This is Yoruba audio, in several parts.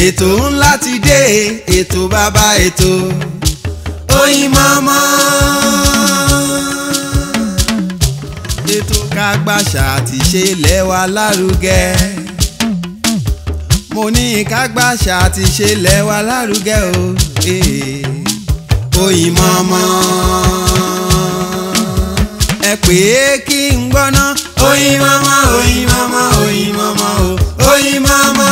ètò ńlá ti dé ètò bàbá ètò Oyinmomo. ètò kágbàṣà àti ṣe ilẹ̀ wa lárugẹ mo ní kágbàṣà àti ṣe ilẹ̀ wa lárugẹ o eh. Oyinmomo. ẹ pè é kí n gbọ́ná Oyinmomo Oyinmomo Oyinmomo o Oyinmomo.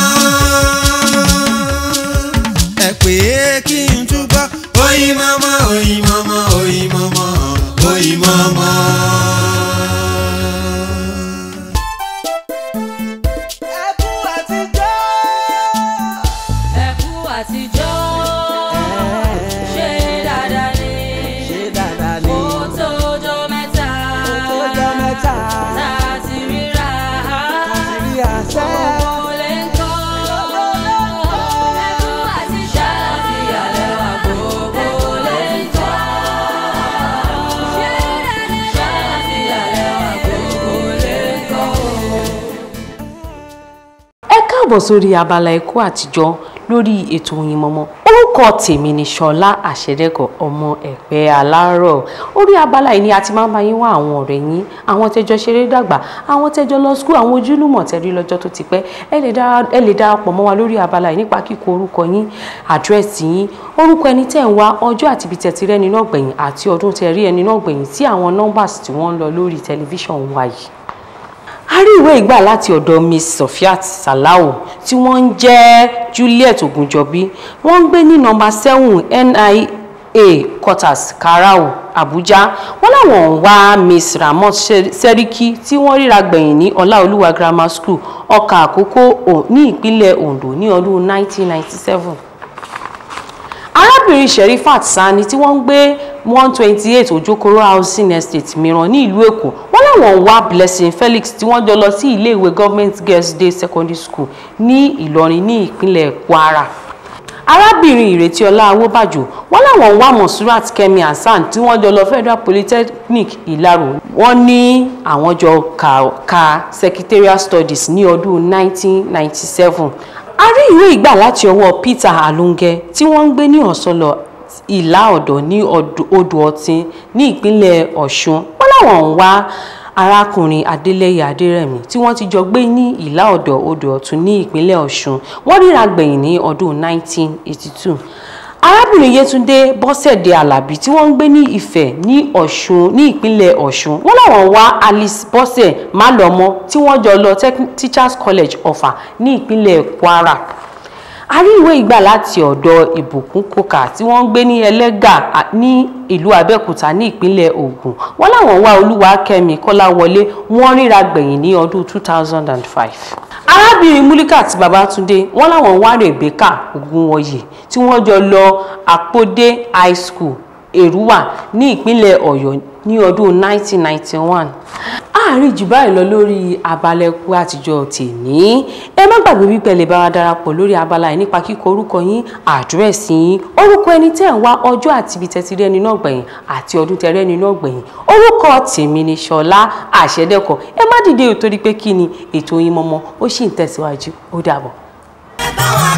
ẹ pè é kí n túbọ̀ Oyinmomo Oyinmomo Oyinmomo Oyinmomo. ẹkún àtijọ́. ẹkú àtijọ́ ṣe dáadáa ni ṣé dáadáa ni ó tójọ́ mẹ́ta ó jọ mẹ́ta tá a ti ríra láti rí àṣẹ. gbogbo lè ń kọ́ ẹkú àtijọ́ fi àlẹ́ wa gbogbo lè ń kọ́ ṣe dáadáa fi àlẹ́ wa gbogbo lè ń kọ́. ẹ káàbọ̀ sórí abala ẹ̀kọ́ àtijọ́ lórí ètò Oyinmomo orúkọ tèmi ni ṣọlá àṣẹdẹ́kọ̀ ọmọ ẹ̀pẹ́ alárọ̀ orí abala yìí ni a ti máa ń bá yín wá àwọn ọ̀rẹ́ yín àwọn tẹ́jọ ṣeré dàgbà àwọn tẹ́jọ lọ skul àwọn ojúlùmọ̀ tẹ́rí lọ́jọ́ tó ti pẹ́ ẹ lè dára- ẹ lè darapọ̀ mọ́ wa lórí abala yìí nípa kíkọ orúkọ yín àdírẹ́sì yín orúkọ ẹni tẹ́ ń wá ọjọ́ àti ibi tẹ́tí rẹ́ni náà gbẹ̀yìn àti ọdún tẹ́ rí ẹni náà gbẹ̀yìn sí àwọn nọ́mbàs tí wọ́n ń lọ lórí tẹlifíṣàn wa yìí a rí ìwé ìgbà láti ọ̀dọ̀ miss sofiat salau tí wọ́n ń jẹ́ juliet ogunjọbí wọ́n ń gbé ní nọ́mbà seven nia quarters karau abuja wọ́n láwọn ń wá miss ramot Ser- seriki tí wọ́n ríra gbẹ̀yìn ní ọláolúwa grammar school ọkà àkókò O- ní ìpínlẹ̀ ondo ní ọdún 1997 arábìnrin sherifat sani tí wọ́n ń gbé one twenty eight ojokoro housing estate mìíràn ní ìlú èkó wọ́n láwọn ń wá blessing felix tí wọ́n jọ lọ sí iléèwé government girls day secondary school ní ìlọrin ní ìpínlẹ̀ kwara arábìnrin ìrètí ọlá awóbàjò wọ́n láwọn ń wá monsurat kemi hasan tí wọ́n jọ lọ federal polytechnic ìlarò wọ́n ní àwọn jọ ka, ka secretarial studies ní ọdún 1997 a rí ìwé ìgbà láti ọwọ́ peter alunge tí wọ́n ń gbé ní ọ̀sọ́lọ̀ ìlà ọ̀dọ̀ ní Odò- odò ọ̀tìn ní ìpínlẹ̀ ọ̀ṣun wọ́n láwọn ń wá arákùnrin adélẹ́yẹ adérẹ̀mí tí wọ́n ti jọ gbé ní ìlà ọ̀dọ̀ odò ọ̀tún ní ìpínlẹ̀ ọ̀ṣun wọ́n ríra gbẹ̀yìn ní ọdún 1982 arábìnrin yétúndé bọ́sẹ̀dé alábí tí wọ́n ń gbé ní ifẹ̀ ní ọ̀ṣun ní ìpínlẹ̀ ọ̀ṣun wọ́n láwọn wá alice bọ́sẹ̀ málọ́mọ́ tí wọ́n jọ lọ Tech- teachers college ọ̀fà ní ìpínlẹ̀ kwara a rí ìwé ìgbà láti ọ̀dọ̀ ìbùkún kókà tí wọ́n ń gbé ní ẹlẹ́gà à- ní ìlú abẹ́òkúta ní ìpínlẹ̀ ògùn wọ́n láwọn wá olúwakẹ́mi kọ́láwọlé wọ́n ríra gbẹ̀yìn ní ọdún 2005 arábìnrin mulikat babatunde wọ́n láwọn wá rebecca ogunwọyè tí wọ́n jọ lọ àpòdé high school èrúwà ní ìpínlẹ̀ ọ̀yọ́ ní ọdún 1991 àárín jù báyìí lọ lórí abalẹ̀kú àtijọ́ tèmi ẹ má gbàgbé wípé ẹ lè bá wa darapọ̀ lórí abala yìí nípa kíkọ orúkọ yín àdírẹ́sì yín orúkọ ẹni tẹ́ ń wá ọjọ́ àti ibi tẹ́tí rẹ́ni náà gbẹ̀yìn àti ọdún tẹ́ rẹ́ni náà gbẹ̀yìn orúkọ tèmi ni ṣọlá àṣẹdẹ́kọ̀ ẹ má dìde ò torí pé kí ni ètò Oyinmomo ó sì ń tẹ̀síwájú ó dàbọ̀. ẹ bá wa